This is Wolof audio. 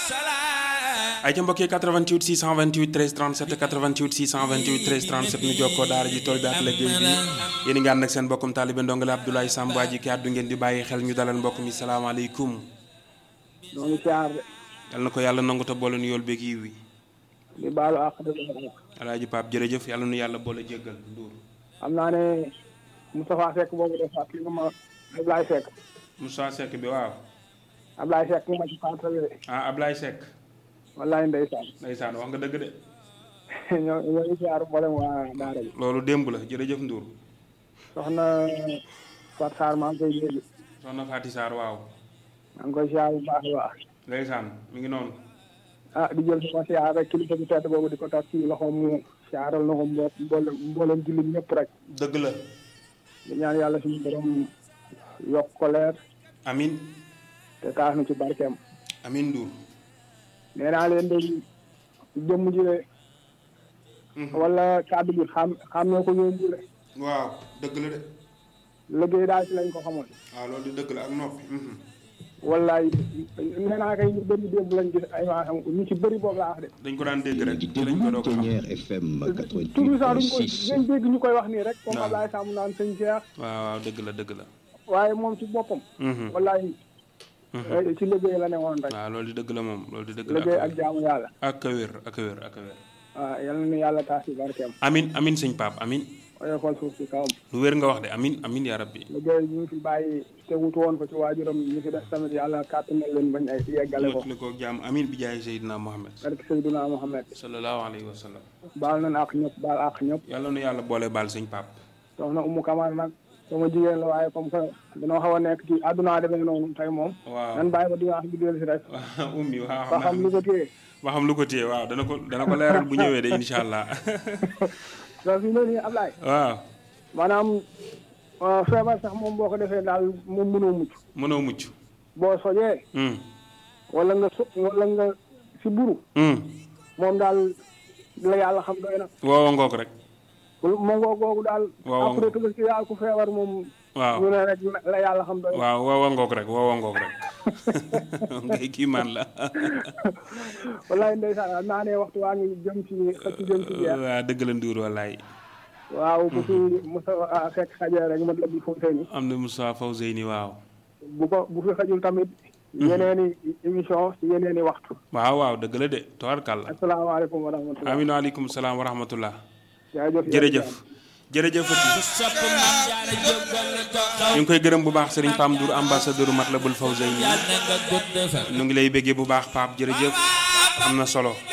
ay ca mbokki 88 628 13 37 88 628 13 37 ñu jokkoo daara ji tool bi ak liggéey bi yéen a ngi ànd ak seen mbokkum taalibe ndongale Abdoulaye Samb waa ji ki àddu ngeen di bàyyi xel ñu dalal mbokk mi salaamaaleykum ñoo ngi siyaar de yal na ko yàlla nangu te boole nu yool beeg yiw wi di baalu àq de baalu àq. alaaji Pape jërëjëf yàlla nu yàlla boole jéggal Ndour xam naa ne Moustapha Seck boobu de fàttali nga ma Ablaye Seck Moussa Seck bi waaw Ablaye Seck nga ma ci fàttali de ah Ablaye Seck wallaay ndeysaan ndeysaan wax nga dëgg de ñoo ñoo ngi siyaar mboolem waa daara ji loolu démb la jërëjëf Ndour soxna Fatou Sarr maa ngi koy dégg soxna Fati Sarr waaw maa ngi koy siyaar bu baax a baax ndeysaan mi ngi noonu ah di jël sama siyaar rek kilifa bu tedd boobu di ko tax ci loxoom mu siyaaral na ko mbo mboolem mboolem jullit ñëpp rek dëgg la di ñaan yàlla suñu borom yokk ko leer amin te taas na ci barkeem amin Ndour nee naa leen de jëmm ji de wala kàddu bi xam xam ne ko yóbbu de waaw dëgg la de liggéey daal ci lañ ko xamoon waaw loolu di dëgg la ak noppi wallaay nee naa kay ñu bëri démb lañ gis ay waa xam ñu ci bëri boobu laa wax de dañ ko daan dégg rek di ci lañ ko doog a xam Pionnier FM toujours sax duñ ko 88.6 dañ dégg ñu koy wax nii rek comme waaw. Ablaye Samb naan sëñ Cheikh waaw waaw dëgg la dëgg la waaye moom ci boppam Mhm. wallaay eh, ci liggéey la ne woon rek waaw loolu di dëgg la moom loolu di dëgg la liggéey ak jaamu yàlla ak a wér ak a wér ak a wér waaw yal na yàlla taas ci barkeem amin amin sëñ Pape amin oyofal suuf si kawam lu wér nga wax de amin amin yaa rabbi liggéey ñu fi bàyyi te wutu woon ko ci waajuram ñu fi def tamit yàlla kàttanal leen bañ ay yeggale ko li ko jaam amin bi jaay Seydina Mohamed barke Seydina Mohamed sallallahu alayhi wa sallam baal nañ ak ñëpp baal ak ñëpp yàlla nu yàlla boole baal sëñ Pape soxna Umu Kamara nag sama jigéen la waaye comme que dañoo xaw a nekk ci àdduna demee noonu tey moom waaw nan bàyyi ba dimanche bi dellu si rek waaw ummi waaw ba xam xam lu naa ko téye ba xam lu ko téye waaw dana ko dana ko leeral bu ñëwee de incha allah donc fi mu ne nii Ablaye waaw maanaam euh, feebar sax moom boo ko defee daal moom mënoo mucc mënoo mucc boo sojee hum wala nga so wala nga si buru hum moom daal la yàlla xam doy na woowa ngoog rek mo ngoo googu daal Waaw. après que si daal ku feebar moom waaw ñu ne rek la yàlla xam doy na waaw woowa ngoog rek woowa ngoog rek ngay kii man la wallaay ndeysaan xam naa ne waxtu waa ngi jëm ci xëcc jëm ci jeex waa dëgg la Ndour wallaay waaw bu fi Moussa fekk xajee rek ma la bi foofu seen am na Moussa Fawzeyni waaw bu ko bu fi xajul tamit yeneeni émission ci yeneeni waxtu waaw waaw dëgg la de tabarkàlla asalaamaaleykum wa rahmatulah amin waaleykum salaam wa rahmatullah jaajëf jërëjëf jërëjëf ñu ngi koy gërëm bu baax Serigne Pam Ndour ambassadeur Matlabul Fawzeyni ñu ngi lay béggee bu baax Pape jërëjëf am na solo